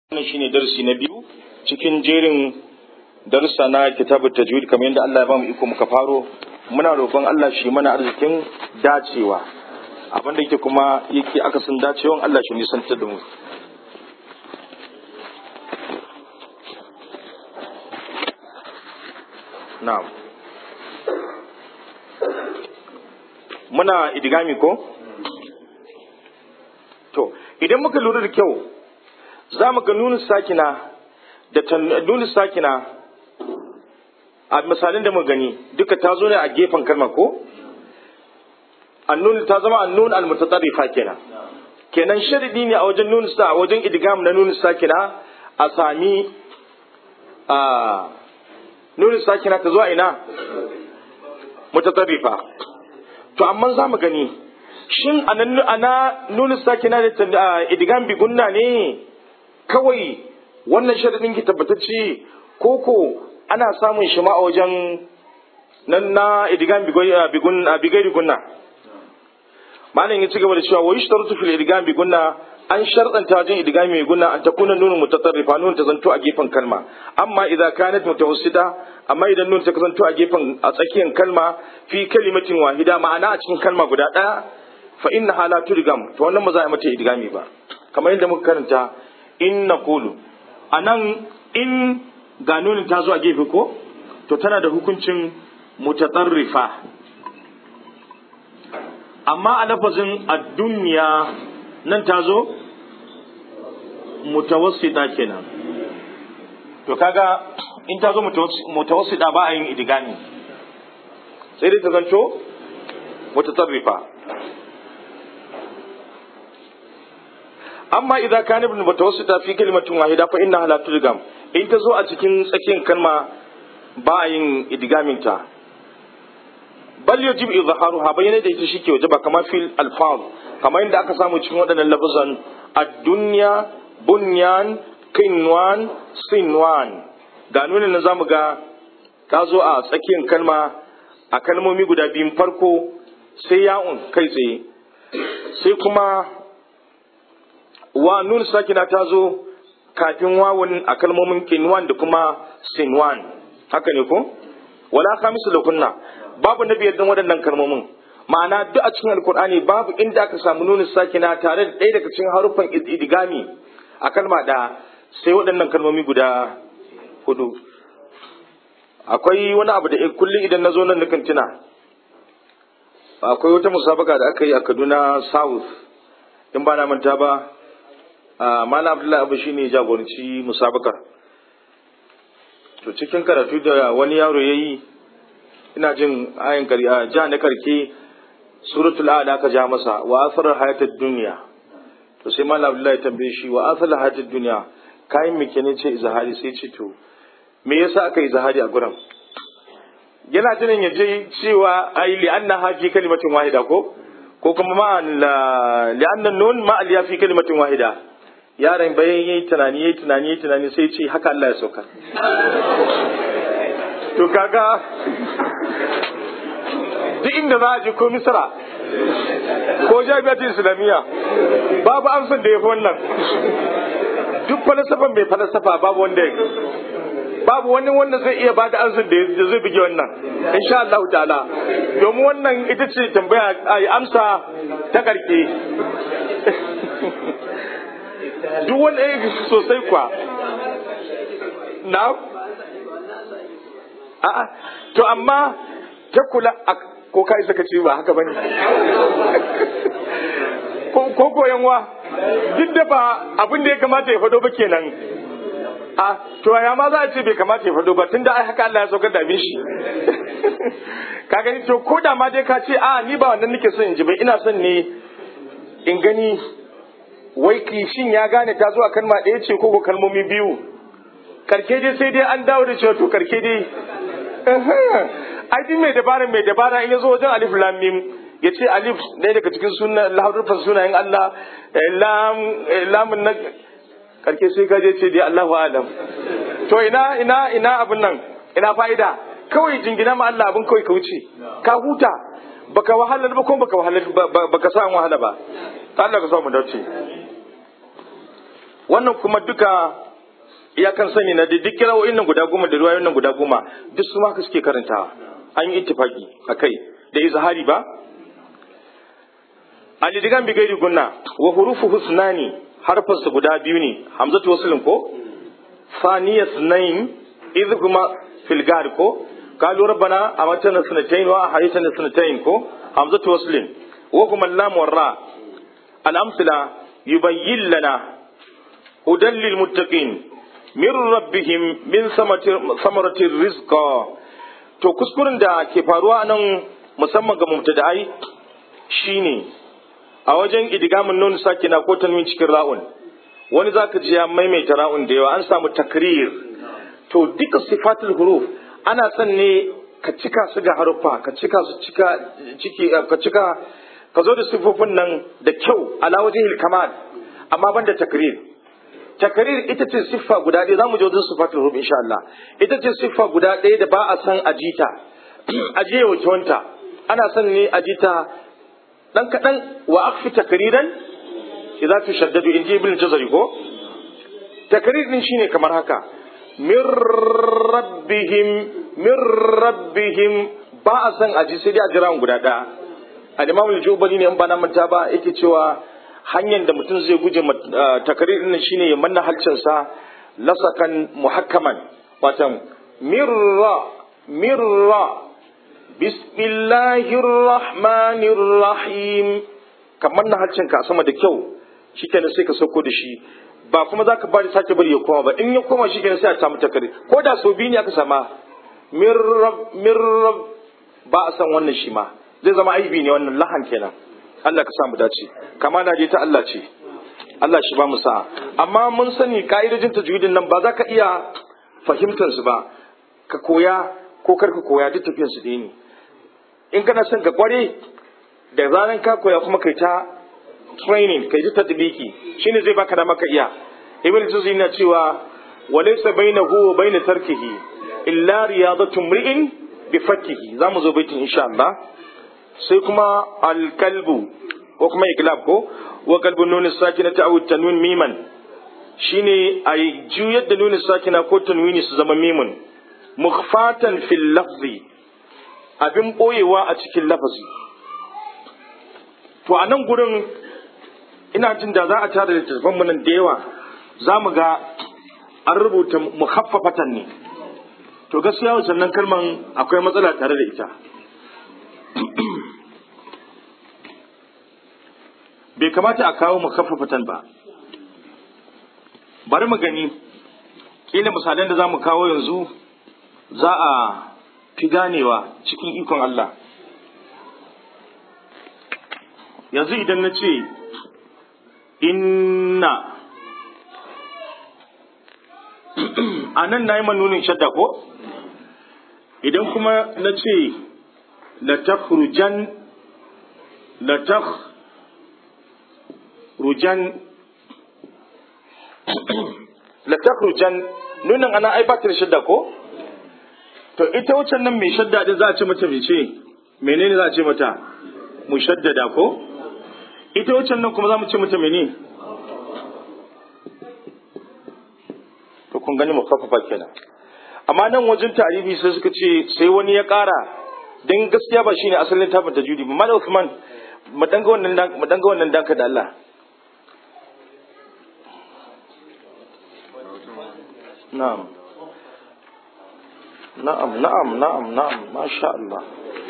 wannan shine darasi na biyu cikin jerin darussa na kitabut tajwid kamar yadda Allah ya bamu iko muka faro muna roƙon Allah shi mana arzikin dacewa abin da yake kuma yake akasin dacewan Allah shi nisantar da mu na'am muna idigami ko to idan muka lura da kyau za mu ga nunu sakina da nunu sakina a misalin da mu gani duka ta zo ne a gefen kalma ko annun ta zama annun almutatarrifa kenan kenan sharidi ne a wajen nunu sa a wajen idgam na nunu sakina a sami a nunu sakina ta zuwa ina mutatarrifa to amma za mu gani shin ana nunu sakina da idgam bi gunna ne kawai wannan sharadin ki tabbatacce koko ana samun shi ma a wajen nan na idgam bigairi gunna malam ya ci gaba da cewa wa yushtaratu fil idgam bi gunna an sharɗanta wajen idgam mai gunna an takuna nunu mutatarrifa nun ta zanto a gefen kalma amma idza kanat mutawassita amma idan nun ta zanto a gefen a tsakiyar kalma fi kalimatin wahida ma'ana a cikin kalma guda ɗaya fa inna hala turgam to wannan ba za a mata idgami ba kamar yadda muka karanta in na kulu a nan in ga nunin ta zo a gefe ko to tana da hukuncin mutatarrifa amma a lafazin a duniya nan ta zo mutawassita kenan to kaga in ta zo mutawassita ba a yin idigami sai dai ta zanto mutatarrifa amma idza kana ibn mutawassita fi kalimatin wahida fa innaha la tudgam in ta zo a cikin tsakiyar kalma ba a yin idgamin ta bal yajib izharuha bayyana da ita shike wajaba kamar fil alfaz kamar inda aka samu cikin waɗannan lafazan ad-dunya bunyan kinwan sinwan ga nuna na zamu ga ta zo a tsakiyar kalma a kalmomi guda biyun farko sai ya'un kai tsaye sai kuma wa nun sakina ta zo kafin wawun a kalmomin kinwan da kuma sinwan haka ne ko wala khamisu lakunna babu na biyar waɗannan kalmomin ma'ana duk a cikin alkur'ani babu inda aka samu nunin sakina tare da ɗaya daga cikin haruffan idigami a kalma da sai waɗannan kalmomi guda hudu akwai wani abu da kullum idan na zo nan nukan tuna akwai wata musabaka da aka yi a kaduna south in ba na manta ba Malam Abdullahi Abu shine jagoranci musabakar. To cikin karatu da wani yaro yayi ina jin ayin kariya ja na karke suratul a'la ka ja masa wa asrar hayatid dunya. To sai Malam Abdullahi ya tambaye shi wa asrar hayatid dunya kayan me kenan ce izahari sai ce to me yasa aka izahari a gurin? Yana tunan ya je cewa ai li anna hafi kalimatin wahida ko ko kuma ma li anna nun ma al fi kalimatin wahida yaron bayan yi tunani yi tunani yi tunani sai ce haka Allah ya sauka to kaga duk inda za a je ko misra ko jami'atin islamiyya babu amsar da ya fi wannan duk falasafan mai falasafa babu wanda ya babu wani wanda zai iya bada amsar da zai buge wannan insha Allah ta'ala domin wannan ita ce tambaya ai amsa ta karke duk wani ya sosai kwa na a'a to amma ta kula ko kai saka ce ba haka bane ko koyan wa duk da ba abin da ya kamata ya fado ba kenan a to ya ma za a ce bai kamata ya fado ba tunda ai haka Allah ya saukar da shi ka gani to ko da ma dai ka ce a ni ba wannan nake son in ji ba ina son ne in gani wai kishin ya gane ta zuwa kalma ɗaya ce ko kalmomi biyu karke dai sai dai an dawo da cewa to karke dai ai din mai dabara mai dabara in ya zo wajen alif lam mim ya ce alif ɗaya daga cikin sunan laharufan sunayen Allah lam lamun na karke sai ka je ce dai Allahu alam to ina ina ina abin nan ina fa'ida kawai jingina ma Allah abin kawai ka wuce ka huta baka wahala ba ko baka wahala baka sa wahala ba Allah ka sa mu dace wannan kuma duka iyakan sani na duk kirawoyin nan guda goma da ruwayoyin nan guda goma duk su haka suke karantawa an yi ittifaki a kai da izhari ba alidigan bi gairi gunna wa hurufu husnani harfarsa guda biyu ne hamzatu waslin ko ثانية اثنين إذ هما في الجار كو قالوا ربنا أمتنا سنتين وأحيتنا سنتين كو همزة وصل وهما اللام والراء الأمثلة يبين لنا هدى للمتقين من ربهم من ثمرة الرزق to kuskuren da ke faruwa nan musamman ga mubtada'ai shine a wajen idgamin nun sakina ko tanwin cikin ra'un wani zaka ji ya maimaita ra'un da yawa an samu takrir to duka sifatul huruf ana son ne ka cika su ga haruffa ka cika su cika ciki ka cika ka zo da sifofin nan da kyau ala wajhil kamal amma ban da takrir takrir ita ce siffa guda ɗaya zamu je wajen sifatul huruf insha Allah ita ce siffa guda ɗaya da ba a san ajita ajiye wata ana son ne ajita dan kadan wa akfi takriran idza tushaddadu inji ibn jazari ko takrir din shine kamar haka min rabbihim min rabbihim ba a san aji sai dai a jira guda ɗaya al-imam al-jubali ne in ba na manta ba yake cewa hanyar da mutum zai guje takrir din shine ya manna halcinsa lasakan muhakkaman watan mirra mirra bismillahir rahmanir rahim kamar na halcinka a sama da kyau shikenan sai ka sauko da shi ba kuma za ka bari sake bari ya koma ba in ya koma shikenan sai a samu takari ko da sau biyu ne aka sama mirrab mirrab ba a san wannan shi ma zai zama aibi ne wannan lahan kenan Allah ka samu dace kama na je ta Allah ce Allah shi ba mu sa'a amma mun sani ka'idojin tajwidin nan ba za ka iya fahimtar su ba ka koya ko kar ka koya duk tafiyar su ne in kana son ka kware da zaran ka koya kuma kai ta training kai ta tadbiki shine zai baka da maka iya ibn tuzi na cewa walaysa bainahu wa bain tarkihi illa riyadatu mri'in bi fakkihi zamu zo baitin insha Allah sai kuma alkalbu ko kuma iklab ko wa kalbu nun sakina ta awu tanwin miman shine ay juyar da nun sakina ko tanwini su zama mimun mukhfatan fil lafzi abin boyewa a cikin lafazi to a nan gurin ina jin da za a tara littattafan mu nan da yawa za mu ga an rubuta mukhaffafatan ne to gaskiya wannan kalman akwai matsala tare da ita bai kamata a kawo mukhaffafatan ba bari mu gani kila misalan da za mu kawo yanzu za a fi ganewa cikin ikon Allah yanzu idan na ce inna a nan na yi manunin shadda ko idan kuma na ce latakhrujan latakhrujan latakhrujan nunin ana ai batir shadda ko to ita wucin nan mai shadda din za a ce mata mai ce menene za a ce mata mu shaddada ko ita wucin nan kuma za mu ce mata mene to kun gani mu kafafa kenan amma nan wajen tarihi sai suka ce sai wani ya ƙara don gaskiya ba shine asalin tafin tajwidi ba malam Usman mu danga wannan mu danga wannan danka da Allah na'am na'am na'am na'am na'am masha Allah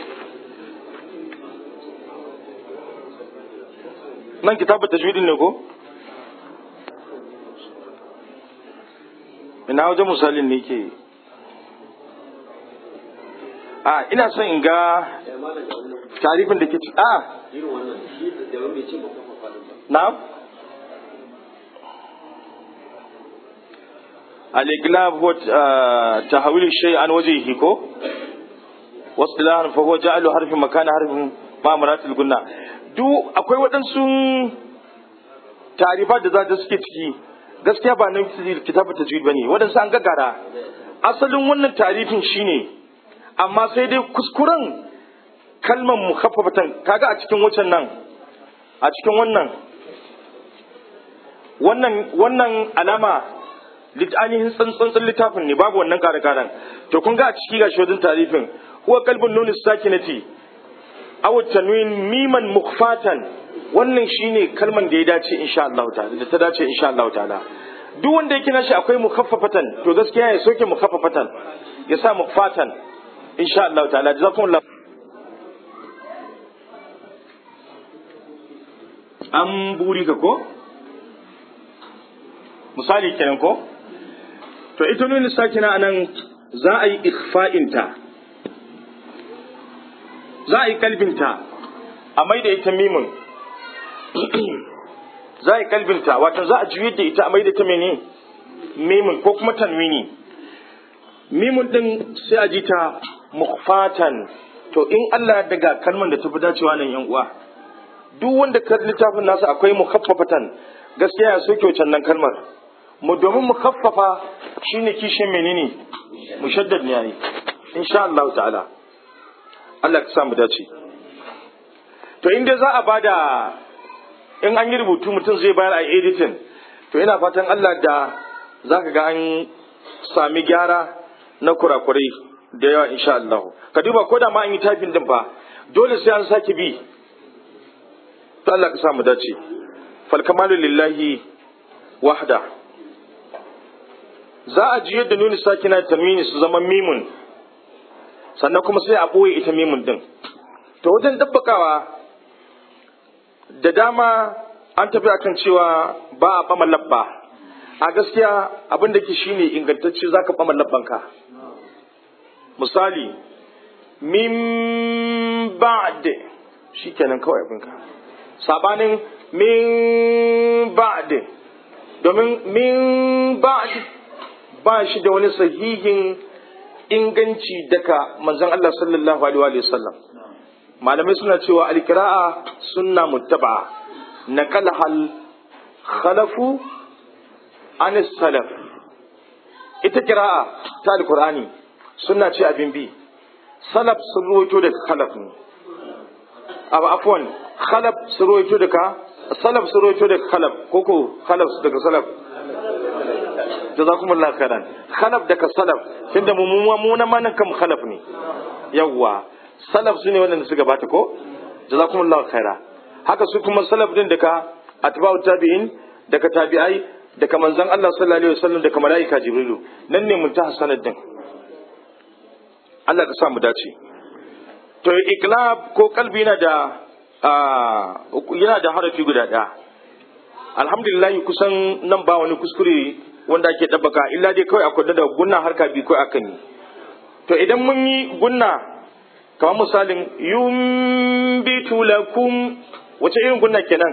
nan kitabu tajwidin ne ko ina wajen misalin ne ke a ina son in ga tarifin da ke ci a na al-iglab wa tahwil shay an wajhihi ko wasdilan fa huwa ja'alu harfin makana harfin ma maratil gunna duk akwai waɗansu tarifa da za suke ciki gaskiya ba nan kitabu tajwid bane waɗansu an gagara asalin wannan tarifin shine amma sai dai kuskuren kalmar mukhaffafatan kaga a cikin wucin nan a cikin wannan wannan wannan alama ainihin tsantsan littafin ne babu wannan kare karen to kun ga a ciki ga shodin tarifin huwa kalbun nuni sakinati aw tanwin miman mukhfatan wannan shine kalman da ya dace insha Allah ta'ala da ta dace insha Allah ta'ala duk wanda yake nashi akwai mukhaffafatan to gaskiya ya soke mukhaffafatan ya sa mukhfatan insha Allah ta'ala jazakumullah an buri ka ko misali kenan ko to ita nuni sakina anan za a yi ikfa'inta za a yi kalbinta a mai da ita mimun za a yi kalbinta wato za a juyar da ita a mai da ta mene mimun ko kuma tanwini mimun din sai a ji ta mukfatan to in Allah daga kalman da ta fi dacewa nan yan uwa duk wanda ka littafin nasa akwai mukhaffafatan gaskiya ya soke wancan nan kalmar mu domin mukhaffafa shine kishin menene mushaddad ne yayi insha Allah ta'ala Allah ka sa mu dace to inda za a bada in an yi rubutu mutum zai bayar a editing to ina fatan Allah da zaka ga an sami gyara na kurakurai da yawa insha Allah ka duba ko da ma an yi typing din fa dole sai an sake bi to Allah ka sa mu dace fal kamalu lillahi wahda za a ji yadda nuni sakina tamini su zama mimun sannan kuma sai a ɓoye ita mimun din to wajen dabbakawa da dama an tafi akan cewa ba a ɓama labba a gaskiya abin da ke shine ingantacce za ka ɓama labbanka misali min ba'd shi kenan kawai abinka sabanin min ba'd domin min ba'd ba shi da wani sahihin inganci daga manzon Allah sallallahu alaihi wa sallam malamai suna cewa alkira'a sunna muttaba naqala hal khalafu an salaf ita kira'a ta alqur'ani sunna ce abin bi salaf sun ruwaito daga khalaf ne abu afwan khalaf sun ruwaito daga salaf sun ruwaito daga khalaf koko khalaf daga salaf jazakumullahu khairan khalaf daga salaf tunda mu mu na manan kam khalaf ne yawwa salaf su ne wanda suka bata ko jazakumullahu khaira haka su kuma salaf din daga atba'u tabi'in daga tabi'ai daga manzon Allah sallallahu alaihi wasallam daga malaika jibrilu nan ne muntaha sanad din Allah ka sa mu dace to iklab ko kalbi yana da yana da harafi guda ɗaya alhamdulillah kusan nan ba wani kuskure wanda ake ɗabbaka illa dai kawai akwai da gunna harka bi kawai akan yi to idan mun yi gunna kamar misalin yumbitu lakum wace irin gunna kenan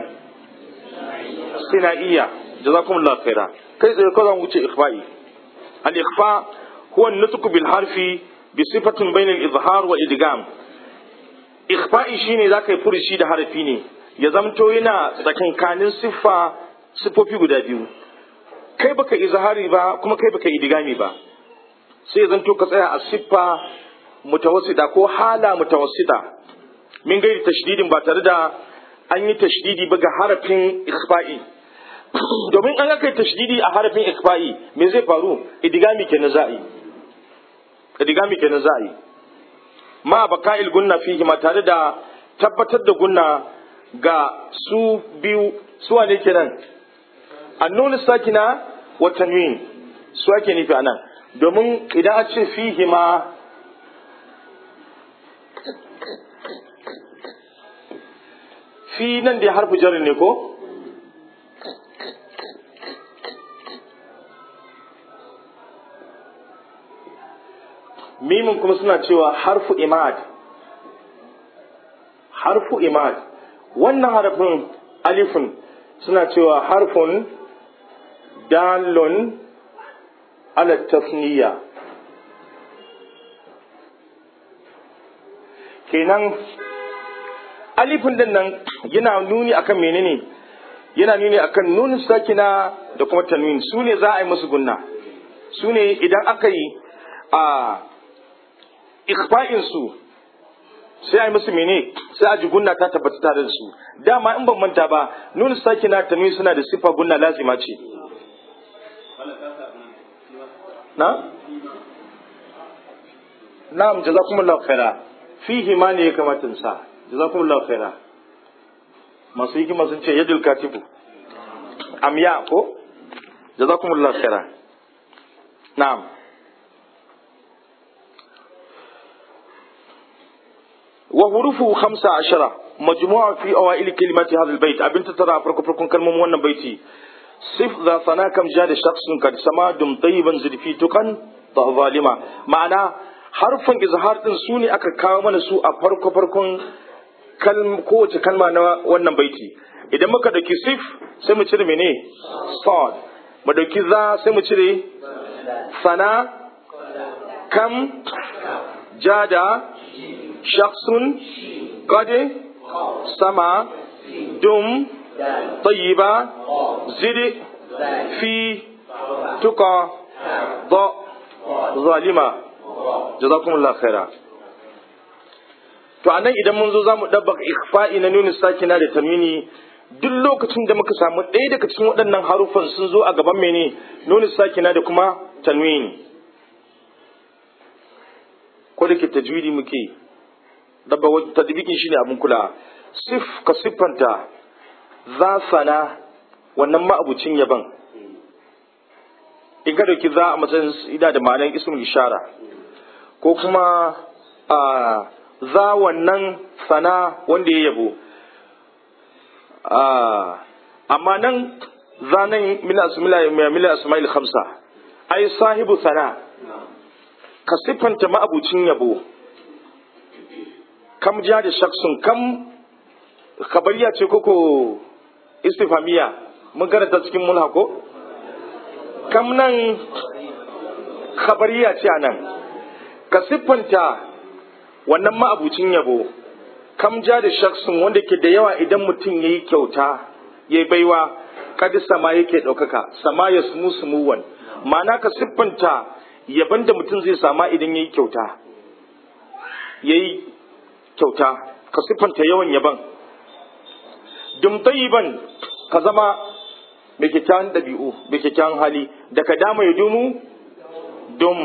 sinaiya jazakumullahu khaira kai tsaye kawai zan wuce ikhfa'i al ikhfa huwa an-nutq bil harfi bi sifatin bayna al izhar wa idgham ikhfa'i shine zaka yi furushi da harafi ne ya zamto yana tsakankanin siffa siffofi guda biyu kai baka izhari ba kuma kai baka idgami ba sai ya zanto ka tsaya a siffa mutawassida ko hala mutawassida min gairi tashdidin ba tare da an yi tashdidi ba ga harafin ikhfa'i domin an aka yi tashdidi a harafin ikhfa'i me zai faru idgami kenan za a yi idgami kenan za a yi ma baka'il gunna fihi ma tare da tabbatar da gunna ga su biyu su wane kenan annun sakina wa tanwin su ake nufi anan domin idan a ce fihi ma fi nan da harfi jarin ne ko mimin kuma suna cewa harfu imad harfu imad wannan harfin alifin suna cewa harfun dalon ala tasniya kenan alifin din nan yana nuni akan menene yana nuni akan nunin sakina da kuma tanwin su ne za a yi musu gunna su ne idan aka yi a ikfa'in su sai a yi musu mene sai a ji gunna ta tabbata tare da su dama in ban manta ba nun sakina tanwin suna da sifa gunna lazima ce na na'am jazakumullahu khaira fihi ma ne ya kamata in sa jazakumullahu khaira masu hikima sun ce yadul katibu amya ko jazakumullahu khaira na'am وحروفه خمسة عشرة مجموعة في أوائل كلمات هذا البيت أبنت ترى فرق فرق كلمة وانا بيتي صف ذا ثنا كم جاد شخص قد سما دم طيبا زد في تقن ظالما معنى حرفا إظهار سوني أكا كاوما سوء فرق فرق كلمة قوة كلمة وانا بيتي idan muka dauki sif sai mu cire mene sad mu dauki za sai mu cire sana kam jada shakhsun قد سما دم طيبة زد في تقى ضاء ظالمة جزاكم الله خيرا to anan idan mun zo zamu dabbaka ikhfa'i na nuni sakina da tamini duk lokacin da muka samu ɗaya daga cikin waɗannan harufan sun zo a gaban mene nuni sakina da kuma tanwini ko da ke tajwidi muke dabba tadbikin shine abin kula sif ka siffanta za sana wannan ma'abucin yaban in ka dauki za a matsayin ida da ma'anar ismul ishara ko kuma a za wannan sana wanda ya yabo amma nan za nan mila mila asma'il khamsa ai sahibu sana ka siffanta ma'abucin yabo kam ja da shaksun kam kabariya ce koko istifamiya mun karanta cikin mulha ko kam nan kabariya ce nan ka siffanta wannan ma'abucin yabo kam ja da shaksun wanda ke da yawa idan mutum ya yi kyauta ya baiwa kadi sama yake ɗaukaka sama ya sumu sumuwan ma'ana ka siffanta yaban da mutum zai sama idan ya yi kyauta ya yi kyauta ka siffanta yawan yaban dum tayyiban ka zama mai kyakkyawan ɗabi'u mai kyakkyawan hali da ka dama ya dumu dum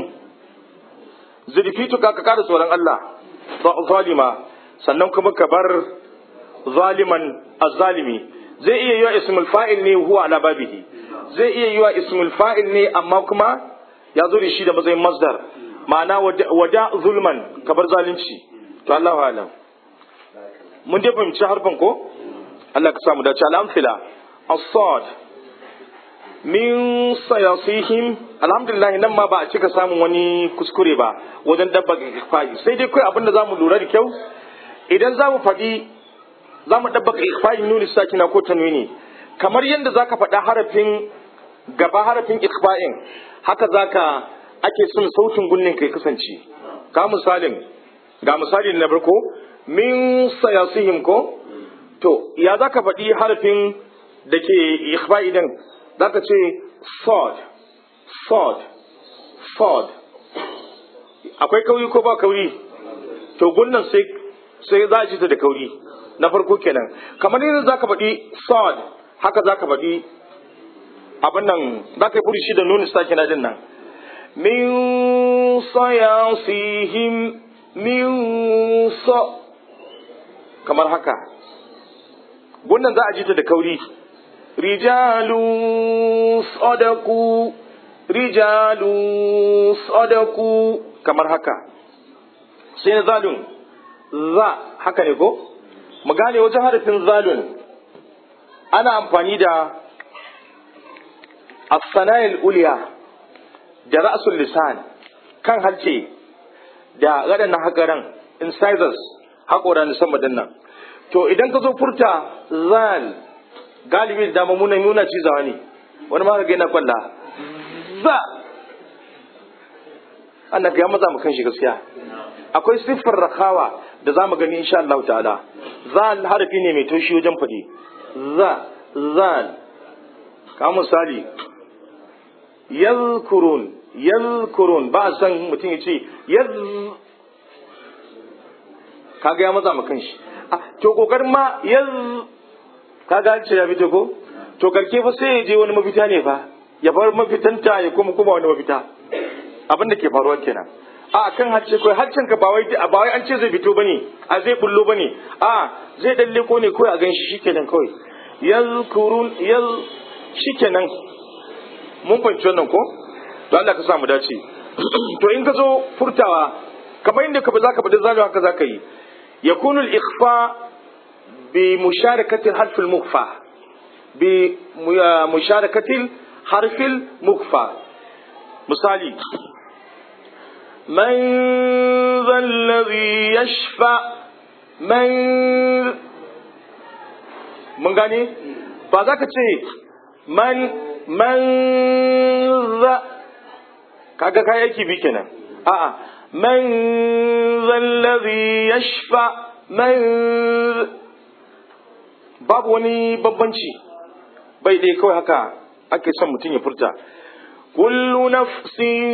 zurfi tuka ka kada tsoron Allah zalima sannan kuma ka bar zaliman azzalimi zai iya yiwa ismul fa'il ne huwa ala babihi zai iya yiwa ismul fa'il ne amma kuma ya zo da shi da matsayin masdar ma'ana wada zulman ka bar zalunci to Allah alam mun dai fahimci harfin ko Allah ka samu dace al'amfila as-sad min sayasihim alhamdulillah nan ma ba a cika samun wani kuskure ba wajen dabba ikfa'i sai dai kai abinda zamu lura da kyau idan zamu faɗi zamu dabba ikfa'i nuni sakina ko tanwini kamar yadda zaka faɗa harafin gaba harafin ikfa'in haka zaka ake son sautin gunnin kai kasance ka misalin ga misali na farko min sayasihim ko to ya zaka faɗi harafin da ke ikhfa'i din zaka ce sod sod sod akwai kauri ko ba kauri to gunnan sai sai za a ji ta da kauri na farko kenan kamar yadda zaka faɗi sod haka zaka faɗi abin nan zaka yi furushi da nuni sake na din nan min sayasihim min sa kamar haka gunnan za a ji ta da kauri rijalu sadaku rijalu sadaku kamar haka sai na zalun za haka ne ko mu gane wajen harafin zalun ana amfani da as-sana'il uliya da ra'sul lisan kan halce da waɗannan hakaran incisors haƙoran sama nan to idan ka zo furta zal galibi da dama muna nuna cizawa ne wani ma ga yana kwalla za Allah ya maza mu kan shi gaskiya akwai siffar rakawa da za mu gani insha Allah ta'ala zal harafi ne mai taushi wajen faɗi za zal ka misali yadhkurun yadhkurun ba a san mutum ya ce kaga ya matsa ma kanshi to kokarin ma yanzu kaga ce ya fito ko to karke fa sai ya je wani mafita ne fa ya bar mafitanta ya kuma kuma wani mafita abin da ke faruwa kenan a kan hacce kai haccen ka ba wai ba wai an ce zai fito bane a zai bullo bane a zai dalle ko ne kawai a ganshi shikenan kawai yazkurun yaz shikenan mun fahimci wannan ko to Allah ka sa mu dace to in ka zo furtawa kamar inda ka ba za ka bada zalo haka za ka yi yakunu al-ikhfa bi musharakati al-harf al-mukhfa bi musharakati al-harf al-mukhfa misali من ذا الذي يشفع من من gane ba za ka ce man man za kaga kai yake bi kenan a'a man zallazi yashfa man babu wani babbanci bai dai kawai haka ake son mutum ya furta kullu nafsin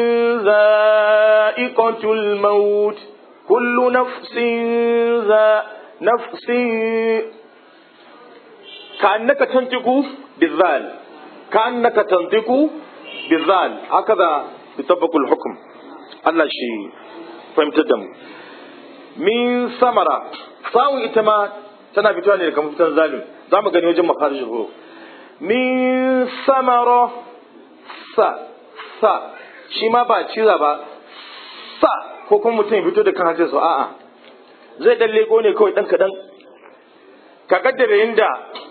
za'iqatul maut kullu nafsin za nafsin كأنك تنطق بالذال كأنك تنطق بالذال هكذا يطبق الحكم الله شيء فهمت الدم من ثمرة فاو إتما تنا بتواني لكم فتن ظالم زعما كان يوجد مخارج الحروف من ثمرة ث ث shi ma ba ciza ba sa ko kuma mutum ya fito da kan hancin a'a zai dan leko ne kawai dan kadan ka kaddara inda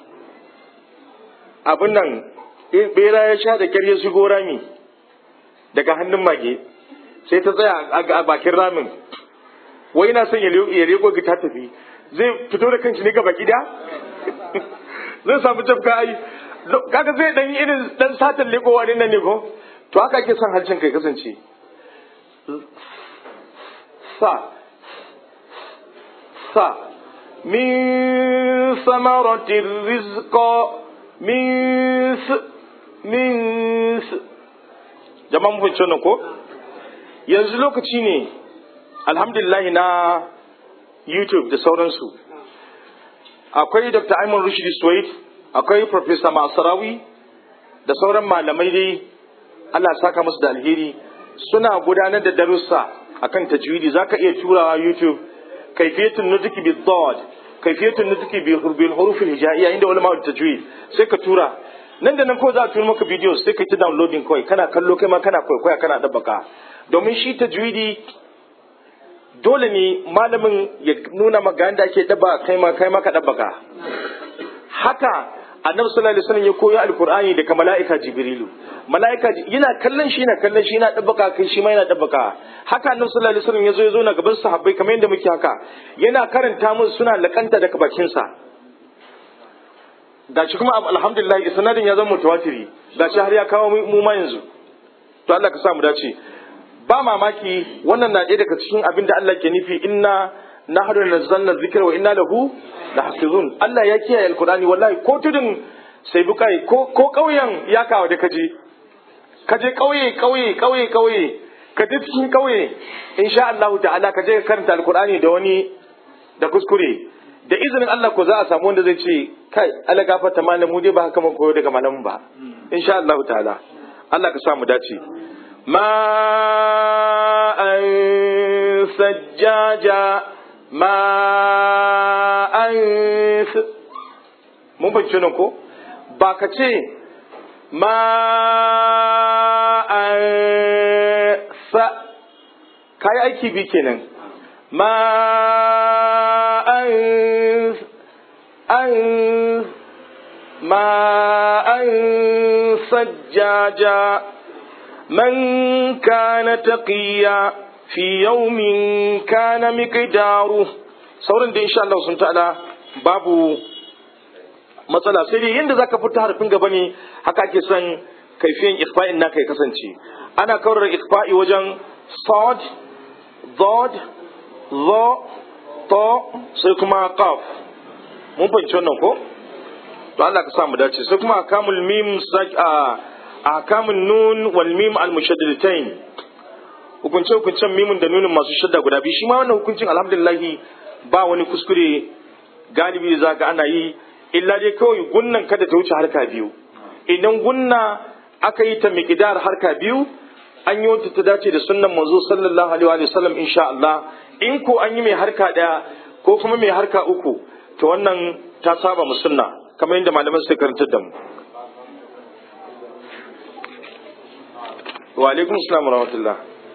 abin nan bera ya sha da kyar ya shigo rami daga hannun mage sai ta tsaya a bakin ramin wai yana son ya rego ta tafi zai fito da kanshi ne gaba gida zai samu jafka ai kaga zai dan irin dan satan legowa ne nan ne ko to haka ake son harshen kai kasance sa sa min samaratir rizqa min min jama'a mun fahimci wannan ko yanzu lokaci ne alhamdulillah na youtube da sauransu akwai dr ayman rushd suwaid akwai professor masarawi da sauran malamai dai allah saka musu da alheri suna gudanar da darussa akan tajwidi zaka iya turawa youtube kaifiyatun nutqi bi dad kaifiyatun nutqi bil huruf al hijaiya inda ulama tajwid sai ka tura nan da nan ko za a turo maka bidiyo sai ka ta downloading kawai kana kallo kai ma kana kwaikwaya kana dabbaka domin shi tajwidi dole ne malamin ya nuna maka yadda ake daba kai ma kai ma ka dabbaka haka annabi sallallahu alaihi wasallam ya koyi alqur'ani daga mala'ika jibrilu mala'ika yana kallon shi yana kallon shi yana dabbaka kai shi ma yana dabbaka haka annabi sallallahu alaihi wasallam ya zo ya zo na gaban sahabbai kamar yadda muke haka yana karanta musu suna lakanta daga bakin sa gashi kuma alhamdulillah sanadin ya zama mutawatiri gashi har ya kawo mu ma yanzu to Allah ka sa mu dace ba mamaki wannan na ɗaya daga cikin abin da Allah ke nufi inna nahnu nazzalna dhikra wa inna lahu lahafizun Allah ya kiyaye alqur'ani wallahi ko tudun sai bukai ko ko kauyen ya kawo da kaje kaje kauye kauye kauye kauye ka je cikin kauye insha Allah ta'ala ka je karanta alqur'ani da wani da kuskure da izinin Allah ko za a samu wanda zai ce kai Allah gafarta malamu dai ba haka mun koyo daga malamin ba insha Allah ta'ala Allah ka sa mu dace ma an sajjaja ma an mun fahimci nan ko ba ka ce ma an sa kayi aiki bi kenan ma an an ma an sajjaja من كان تقيا في يوم كان مقداره sauran da insha Allah sun ta'ala babu matsala sai dai yanda zaka fita harfin gaba ne haka ake son kaifiyan ikhfa'in naka ya kasance ana kawar ikhfa'i wajen sad dad dha ta sai kuma qaf mun fahimci wannan ko to Allah ka sa mu dace sai kuma kamul mim sak a ahkamun nun wal mim al mushaddadatain hukunce hukuncen mimun da nunin masu shadda guda biyu shi ma wannan hukuncin alhamdulillah ba wani kuskure galibi za ga ana yi illa dai kawai gunnan kada ta wuce harka biyu idan gunna aka yi ta miqdar harka biyu an yi wata ta dace da sunnan manzo sallallahu alaihi wa sallam insha Allah in ko an yi mai harka daya ko kuma mai harka uku to wannan ta saba mu sunna kamar yadda malaman suka karanta da mu wa alaikum assalam wa rahmatullah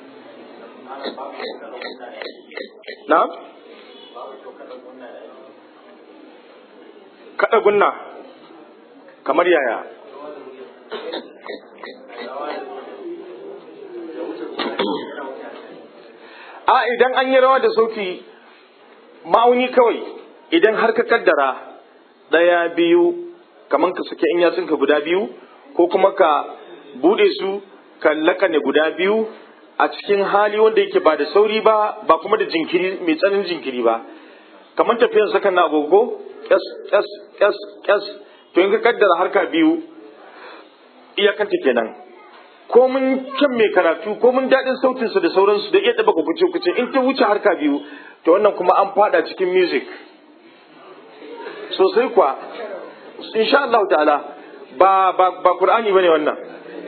na'am kada gunna kamar yaya a idan an yi rawa da sauti ma'auni kawai idan har ka kaddara ɗaya biyu kamar ka sake in yatsunka guda biyu ko kuma ka bude su ka lakane guda biyu a cikin hali wanda yake ba da sauri ba ba kuma da jinkiri mai tsananin jinkiri ba kamar tafiyan sakan na agogo kyas kyas kyas kyas to in ka kaddara harka biyu iyakanta kenan ko mun kyan mai karatu ko mun daɗin sautinsa da sauransu da iya ɗaba kuce kuce in ta wuce harka biyu to wannan kuma an fada cikin music sosai kuwa insha Allah ta'ala ba ba ba Qur'ani bane wannan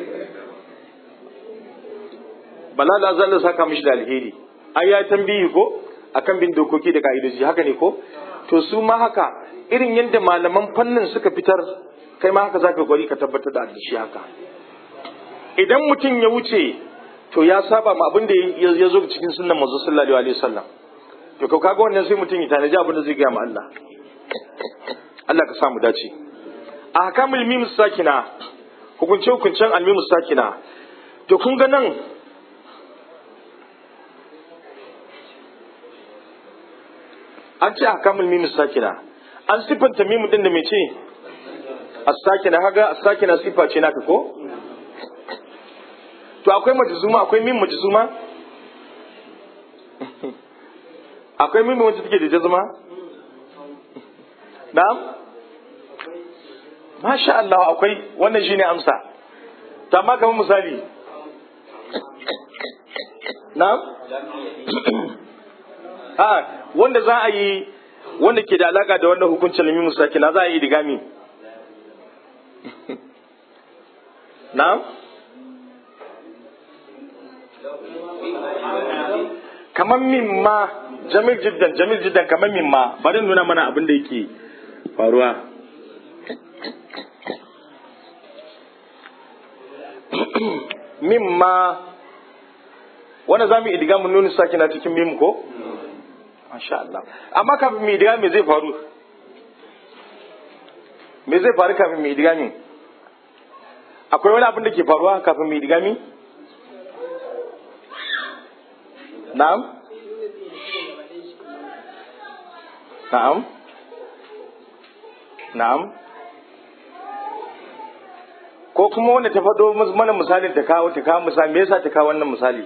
balala zan saka mishi da alheri ai ya tambayi ko akan bin dokoki da ka'idoji haka ne ko to su ma haka irin yadda malaman fannin suka fitar kai ma haka zaka gwari ka tabbatar da shi haka idan mutum ya wuce to ya saba ma abin da ya zo cikin sunnan manzo sallallahu alaihi wasallam to ka kaga wannan sai mutum ya tanaji abin da zai gaya ma Allah Allah ka samu dace a hakamul mim sakina hukunce hukuncen almim sakina to kun ga nan an ce hakamul mim sakina an sifanta mim din da me ce as-sakina kaga as-sakina sifa ce naka ko to akwai majzuma akwai mim majzuma akwai mim wacce take da jazma na'am masha Allah akwai wannan shine amsa ta ma kamar misali na'am a wanda za a yi wanda ke da alaka da wannan hukuncin lami musakina za a yi digami na'am kamar mimma jamil jiddan jamil jiddan kamar mimma bari nuna mana abin da yake faruwa mimma wanda za mu idiga mun nuna sakina cikin mim ko masha Allah amma kafin mu idiga me zai faru me zai faru kafin mu idiga min akwai wani abin da ke faruwa kafin mu idiga min na'am na'am na'am ko kuma wanda ta faɗo mana misalin ta kawo ta kawo misali me yasa ta kawo wannan misali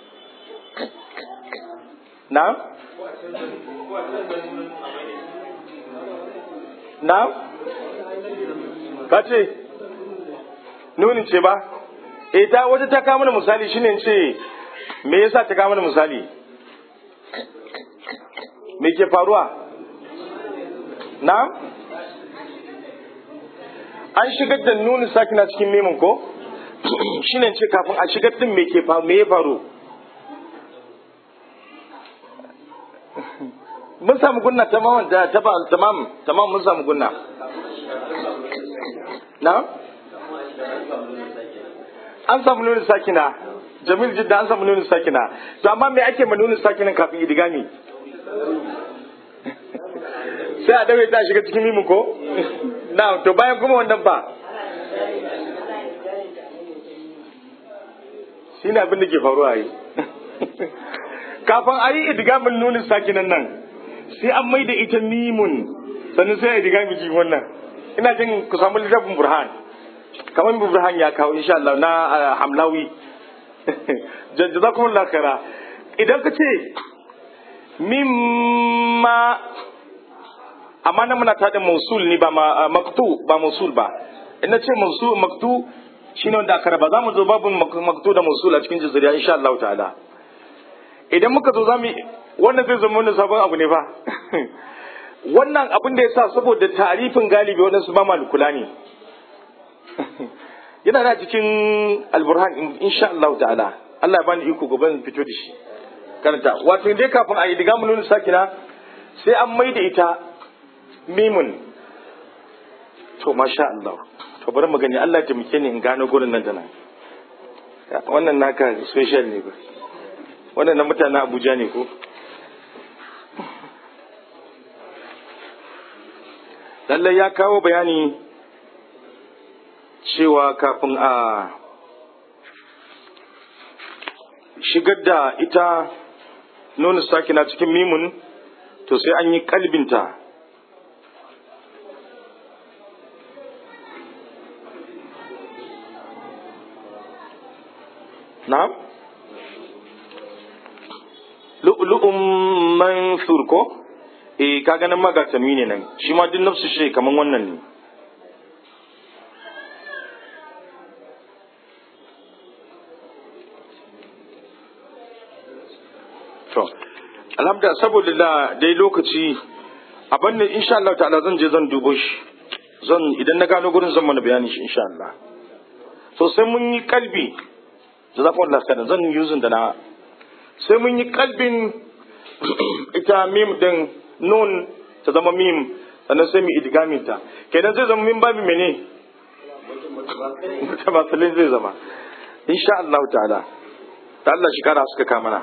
na'am na'am ka ce nunin ce ba eh ta wata ta kawo mana misali shine ce me yasa ta kawo mana misali me ke faruwa na'am an shigar da nunin sakina cikin memin ko shine ce kafin a shigar din me ke faru me ya faru mun samu gunna tamaman da ta tamam tamam mun samu gunna na an samu nunin sakina jamil jidda an samu nunin sakina to amma me ake ma nunin sakina kafin idigami sai a daure ta shiga cikin mimu ko na to bayan kuma wannan ba shi ne abin da ke faruwa yi kafin a yi idigamin nunin sakinan nan sai an mai da ita mimun sannan sai a idigami cikin wannan ina jin ku samu littafin burhan kamar burhan ya kawo insha Allah na hamlawi jazakumullahu khaira idan ka ce mimma amma nan muna taɗin mausul ne ba maktu ba mausul ba ina ce mausul maktu shine wanda aka raba zamu zo babu maktu da mausul a cikin jazariya insha Allah ta'ala idan muka zo zamu wannan zai zama wani sabon abu ne fa wannan abin da ya sa saboda tarifin galibi waɗansu ba ma kula ne yana da cikin alburhan insha Allah ta'ala Allah ya bani iko gobe fito da shi karanta wato dai kafin a yi diga mun nuna sakina sai an mai da ita mimun to masha Allah to bari mu gani Allah ya taimake ni in gano gurin nan da nan wannan naka special ne ba wannan na mutanen Abuja ne ko lallai ya kawo bayani cewa kafin a shigar da ita nuna sakina cikin mimun to sai an yi kalbinta na'am lu'lu'un mansur ko eh ka ganin magatami ne nan shi ma duk nafsu shi kaman wannan ne to alhamdulillah saboda da dai lokaci abin da insha Allah ta'ala zan je zan dubo shi zan idan na gano gurin zan mana bayani shi insha Allah to sai mun yi kalbi jazakumullahu khairan zan yuzin da na sai mun yi kalbin ita mim din nun ta zama mim sannan sai mu idgamin ta kenan zai zama min babi mene mutabasilin zai zama insha Allah ta'ala ta Allah shi kara suka kamana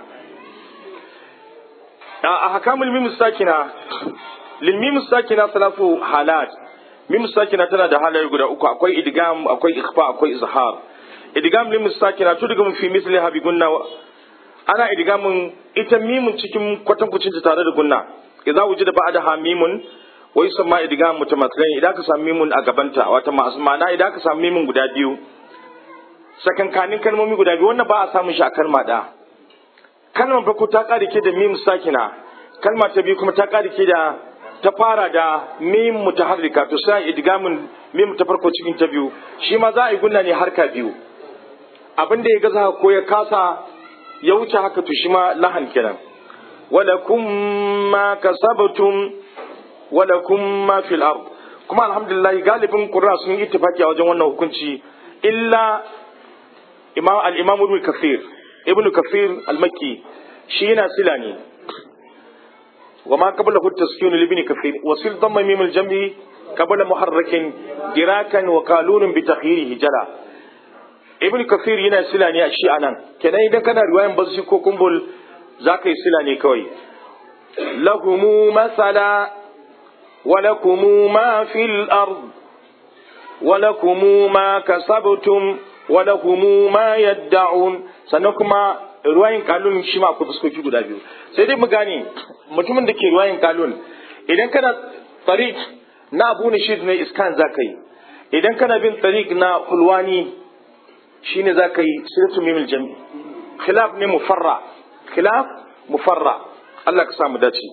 a hakamul mim sakina lil mim sakina salatu halat mim sakina tana da halaye guda uku akwai idgam akwai ikhfa akwai izhar idgam mim sakina tu daga fi misli habi gunna ana idgamin ita mimun cikin kwatankwacin ta tare da gunna idza wujida ba'daha mimun wa yusamma idgam mutamathilan idan ka samu mimun a gabanta wata ma'ana idan ka samu mimun guda biyu sakankanin kalmomi guda biyu wannan ba a samun shi a kalma da kalmar farko ta ƙari ke da mim sakina kalma ta biyu kuma ta ƙari ke da ta fara da mim mutaharrika to sai idgamin mim ta farko cikin ta biyu shi ma za a yi gunna ne harka biyu abin da ya gaza ko ya kasa ya wuce haka to shi ma lahan kenan walakum ma kasabtum walakum ma fil ard kuma alhamdulillah galibin qurra sun yi ittifaki a wajen wannan hukunci illa imam al-imam ibn kathir ibn kathir al-makki shi yana sila ne wa ma qabla hu taskinu li ibn kathir wa sil damma mim al-jam'i qabla muharrakin dirakan wa qalun bi takhirihi jala ibn kathir yana sila ne a shi anan kenan idan kana riwayan basu ko kumbul zaka yi sila ne kawai lahumu masala ولكم ما في الأرض ولكم ما كسبتم ولكم ما يدعون sannan kuma ruwayin kalun shi ma akwai fuskoki guda biyu sai dai mu gane mutumin da ke ruwayin kalun idan kana tariq na abu nishid ne iskan za ka yi idan kana bin tariq na hulwani shine za ka yi sirtu mimil jami khilaf ne mufarra khilaf mufarra Allah ka samu dace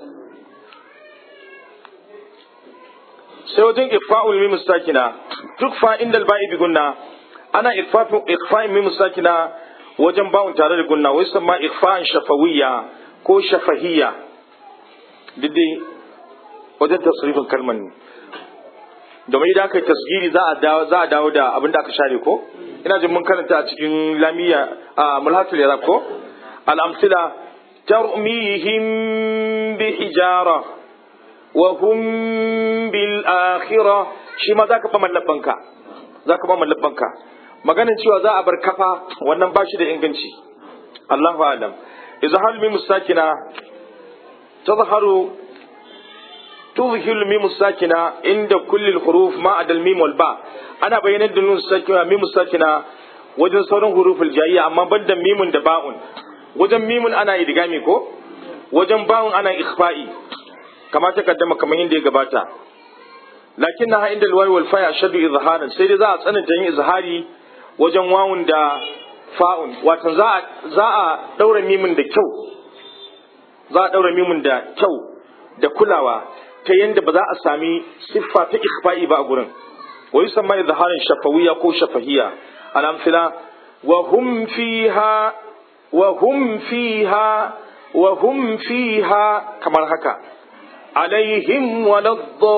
sai wajen ikfa'ul mim sakina duk fa indal ba'i bi gunna ana ikfa'u ikfa'in mim sakina wajen bawun tare da gunna wai sama ikfa'an shafawiyya ko shafahiyya didai wajen tasrifin kalmar ne domin idan aka yi tasgiri za a dawo za a dawo da abin da aka share ko ina jin mun karanta a cikin lamiya a mulhatul yarab ko al-amsila tarmihim bi hijara wa hum bil akhirah shi ma zaka fa mallabanka zaka fa mallabanka maganin cewa za a bar kafa wannan bashi da inganci Allahu alam izhar mim sakina tazharu tuzhilu mim sakina inda kulli huruf ma adal mim wal ba ana bayyanar da nun sakina mim sakina wajen sauran huruful jayya amma banda mimun da ba'un wajen mimun ana idgami ko wajen ba'un ana ikhfa'i kama ta kaddama kamar yadda ya gabata lakin na inda alwawi wal fa ashadu izharan sai dai za a tsananta yin izhari wajen wawun da fa'un watan za a za a daura mimin da kyau za a daura mimin da kyau da kulawa ta yanda ba za a sami siffa ta ikhfa'i ba a gurin wa yusamma izharan shafawiyya ko shafahiyya al-amsila wa hum fiha wa hum fiha wa hum fiha kamar haka عليهم ولا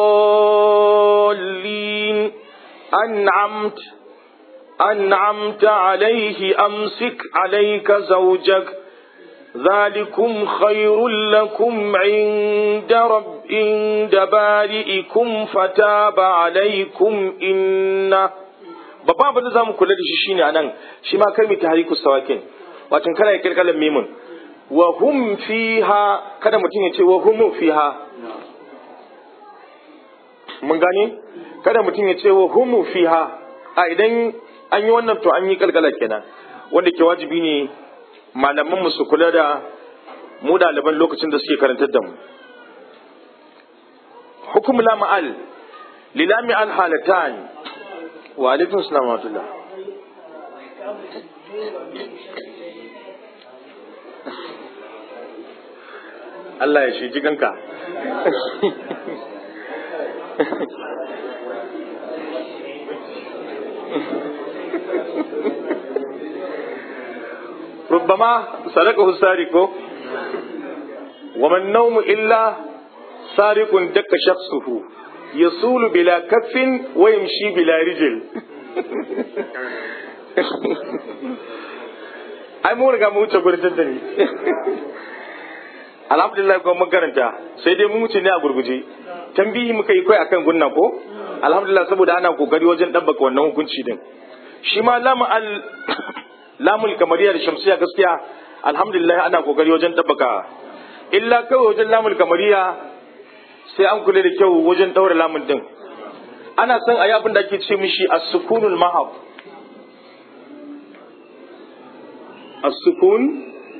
الضالين أنعمت أنعمت عليه أمسك عليك زوجك ذلكم خير لكم عند رب عند بارئكم فتاب عليكم إنه babban abin da za mu kula da shi shine anan shi ma kalmi ta hariku sawakin watan kana ya kirkalan mimun wa hum fiha kada mutum ya ce wa hum fiha mun gane kada mutum ya ce wa hum fiha a idan an yi wannan to an yi kalkala kenan wanda ke wajibi ne malaman mu su kula da mu ɗaliban lokacin da suke karantar da mu hukum la ma'al lilami al halatan wa alaikum salam wa rahmatullah Allah ya shi kanka ربما سرقه السارق وما النوم إلا سارق دك شخصه يصول بلا كف ويمشي بلا رجل ai mu riga mu wuce gurin tattali alhamdulillah ko mun karanta sai dai mu wuce ne a gurguje tambihi muka yi kai akan gunna ko alhamdulillah saboda ana kokari wajen dabbaka wannan hukunci din shi ma lamu al lamul kamariya da shamsiya gaskiya alhamdulillah ana kokari wajen dabbaka illa kawai wajen lamul kamariya sai an kula da kyau wajen daura lamun din ana son a yi abin da ake ce mishi as-sukunul mahab as-sukun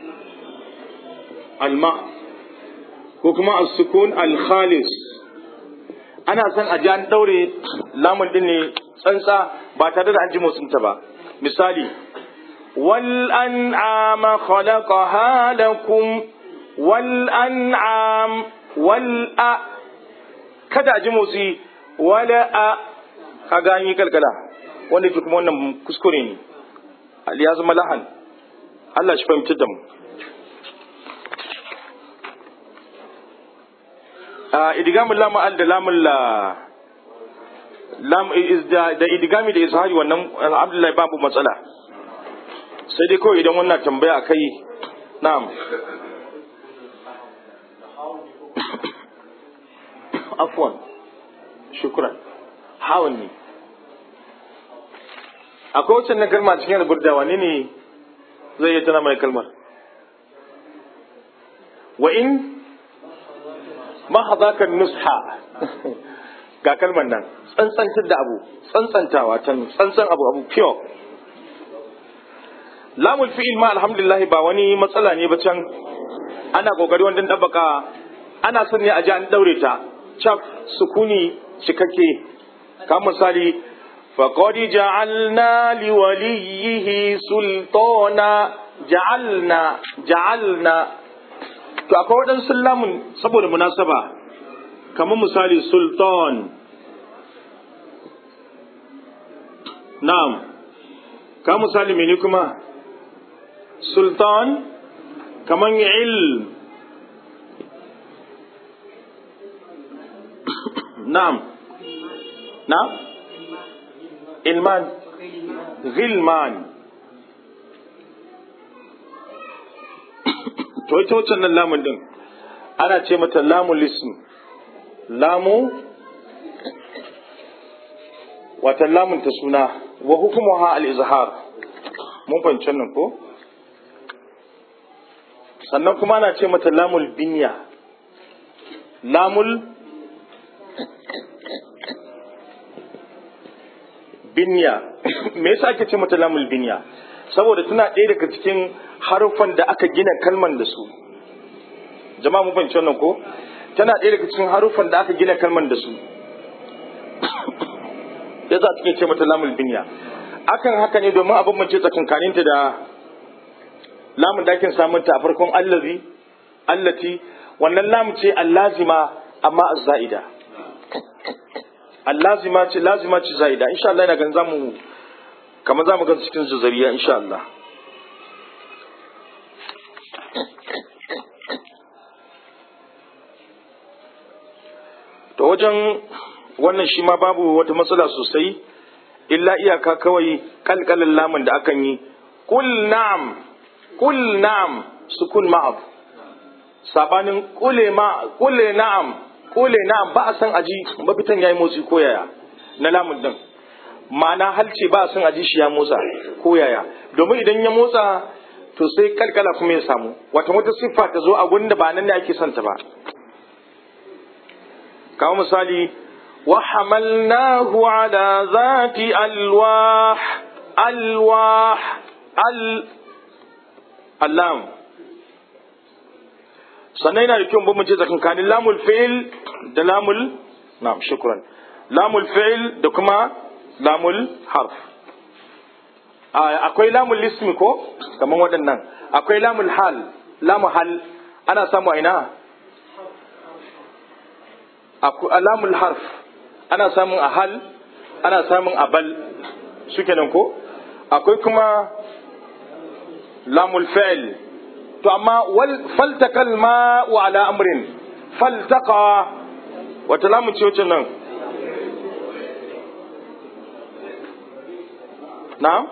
al-mahab ko kuma as-sukun al-khalis ana son a ji an daure lamun din ne tsantsa ba tare da an ji motsinta ba misali wal an'ama khalaqaha lakum wal an'am wal a kada a ji motsi wala a kaga an yi kalkala wanda ke kuma wannan kuskure ne ya zama lahan Allah shi fahimtar da mu idigamin lama'al da lamun la da idigami da izhari wannan alhamdulillah babu matsala sai dai kawai idan wannan tambaya a kai na'am afwan shukran hawan ne akwai wacce na kalma cikin alburda wani ne zai yi tana mai kalmar wa in mahadaka nusha ga kalmar nan tsantsantar da abu tsantsantawa can tsantsan abu abu pure lamul fi'il ma alhamdulillah ba wani matsala ne ba can ana kokari wajen dabbaka ana son ne a ji an daure ta cap sukuni cikakke ka misali faqad ja'alna liwaliyihi sultana ja'alna ja'alna to akwai waɗansu lamun saboda munasaba kamar misali sultan na'am ka misali mene kuma sultan kamar ilm na'am na ilman gilman to ita wacce nan lamun din ana ce mata lamun lism lamu wata lamun ta suna wa hukumuha al-izhar mun fahimci nan ko sannan kuma ana ce mata lamul binya lamul binya me yasa ake ce mata lamul binya saboda tana ɗaya daga cikin haruffan da aka gina kalman da su jama'a mu fahimci wannan ko tana ɗaya daga cikin haruffan da aka gina kalman da su yasa take ce mata lamul binya akan haka ne domin abin mace tsakankaninta da lamun da ake samun ta a farkon allazi allati wannan lamu ce allazima amma azza'ida allazima ce lazima ce za'ida insha Allah ina ganin zamu kamar zamu ga cikin zuzariya insha Allah wajen wannan shi ma babu wata matsala sosai illa iyaka kawai kalkalin lamun da akan yi kul na'am kul na'am sukun ma'ab sabanin kule ma kule na'am kule na'am ba a san aji mafitan yayi motsi ko yaya na lamun din ma'ana halce ba a san aji shi ya motsa ko yaya domin idan ya motsa to sai kalkala kuma ya samu wata wata siffa ta zo a gurin da ba nan ne ake son ta ba kawo misali wa hamalnahu ala zati alwah alwah al allam sannan yana da kyau bambance tsakankanin lamul fi'il da lamul na'am shukran lamul fi'il da kuma lamul harf akwai lamul ismi ko kamar waɗannan akwai lamul hal lamu hal ana samu a ina lamul harf ana samun a hal ana samun a bal su kenan ko akwai kuma lamul fi'il to amma wal faltakal ma wa ala amrin faltaka wata lamun ce wacce nan na'am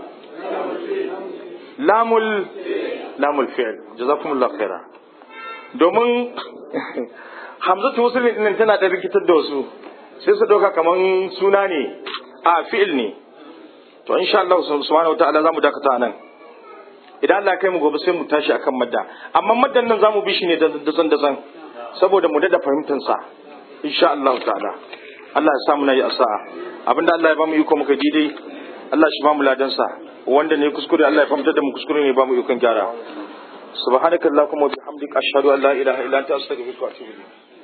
lamul lamul fi'il jazakumullahu khaira domin hamzatu muslim din tana da rikitar da wasu sai su dauka kaman suna ne a fi'il ne to insha Allah subhanahu wataala zamu dakata nan idan Allah kai mu gobe sai mu tashi akan madda amma maddan nan zamu bi shi ne da san da san saboda mu dada fahimtar sa insha Allah ta'ala Allah ya samu nayi asa'a abinda Allah ya bamu iko muka dai Allah shi bamu ladan sa wanda ne kuskure Allah ya fahimtar da mu kuskure ne bamu ikon gyara subhanakallahumma wa bihamdika ashhadu an la ilaha illa anta astaghfiruka wa atubu ilayk